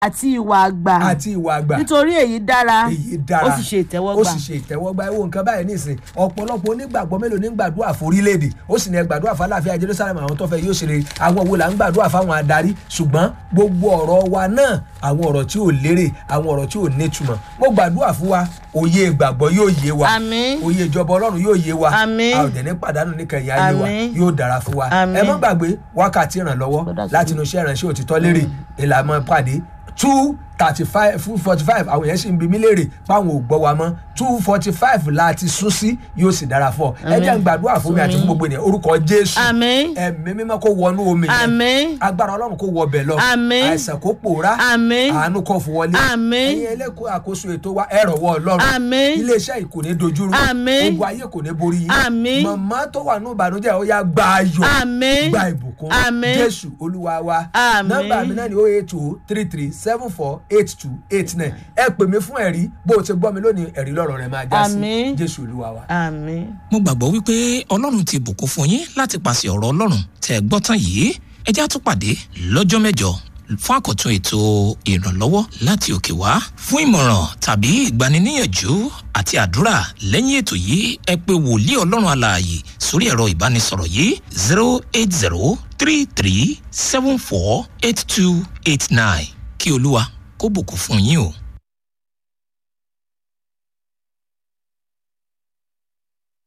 àti ìwà àgbà àti ìwà àgbà nítorí èyí dára èyí dára ó sì ṣe ó ìtẹ́wọ́gbà sì ṣe ìtẹ́wọ́gbà ewu nǹkan báyìí nísìn ọ̀pọ̀lọpọ̀ onígbàgbọ́ mélòó ní gbàdúrà fún orílẹ̀-èdè ó sì ní ẹ gbàdúrà fún aláàfíà jerusalem àwọn tó fẹ́ yóò ṣe rere àwọn wo là ń gbàdúrà fáwọn adarí ṣùgbọ́n gbogbo ọ̀rọ̀ wa náà àwọn ọ̀rọ̀ tí ò lérè àwọn ọ̀rọ̀ tí ò nítumọ̀ mo gbàdúrà fún wa òye ìgbàgbọ́ yóò yé wa Àmín. òye ìjọba ọlọ́run yóò yé wa Àmín. a ò dẹ̀ ní pàdánù ní kẹyìn ayé wa Àmín. yóò dára fún wa Àmín. ẹ má gbàgbé wákàtí ìrànlọ́wọ́ Lọ́dà sí láti inú iṣẹ́ ìrànṣẹ́ òtítọ́ lérè ìlànà pàdé two thirty five full forty five àwọn yẹn sì ń bi mí léèrè páwọn ò gbọ́ wa mọ́ two forty five láti sún sí yóò sì dára fún ọ ẹ jẹ́ ń gbàdúrà fún mi àti fún gbogbo ènìyàn orúkọ jésù àmín ẹ̀mí mímọ́ kó wọnú omi yẹn àmín agbára ọlọ́run kó wọ bẹ̀ lọ Àmín. àìsàn kó pòórá àmín àánú kó fún wọlé Àmín. ẹ̀yin ẹlẹ́kọ̀ọ́ àkóso ètò wa ẹ̀rọ wọ ọlọ́run Àmín. iléeṣẹ́ yìí kò ní dojúrú Àmín. ogun ayé kò ní borí yín Àmín. màmá tó wà ní ìbànújẹ́ ó yá gba ayọ̀ Àmín. gba ìbùkún Àmín. jésù olúwa wa Àmín. nọ́mbà mi náà ni o eight two three three seven four eight two eight nine ẹ pè mí fún ẹ̀rí bó o ti gbọ́ mi lónìí ẹ̀rí lọ́rọ̀ rẹ máa já sí Àmín. jésù olúwa wa. àmín. mo gbàgbọ́ wípé ọlọ́run ti bùkún fún yín láti pàṣẹ ọ̀rọ̀ ọlọ́run tẹ́ ẹ gbọ́ tán yìí ẹ já tún pàdé lọ́jọ́ mẹ́jọ fún àkọ́tún ètò ìrànlọ́wọ́ láti òkè wá fún ìmọ̀ràn tàbí ìgbaniníyànjú àti àdúrà lẹ́yìn ètò yìí ẹ pé wòlíì ọlọ́run alààyè sórí ẹ̀rọ ìbánisọ̀rọ̀ yìí zero eight zero three three seven four eight two eight nine kí olúwa kó bùkún fún yín o.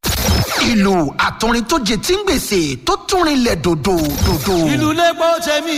ìlú àtọrin tó jẹ tí ń gbèsè tó tún rinlẹ̀ dòdò dòdò. ìlú lẹ́gbọ́n tẹ̀mí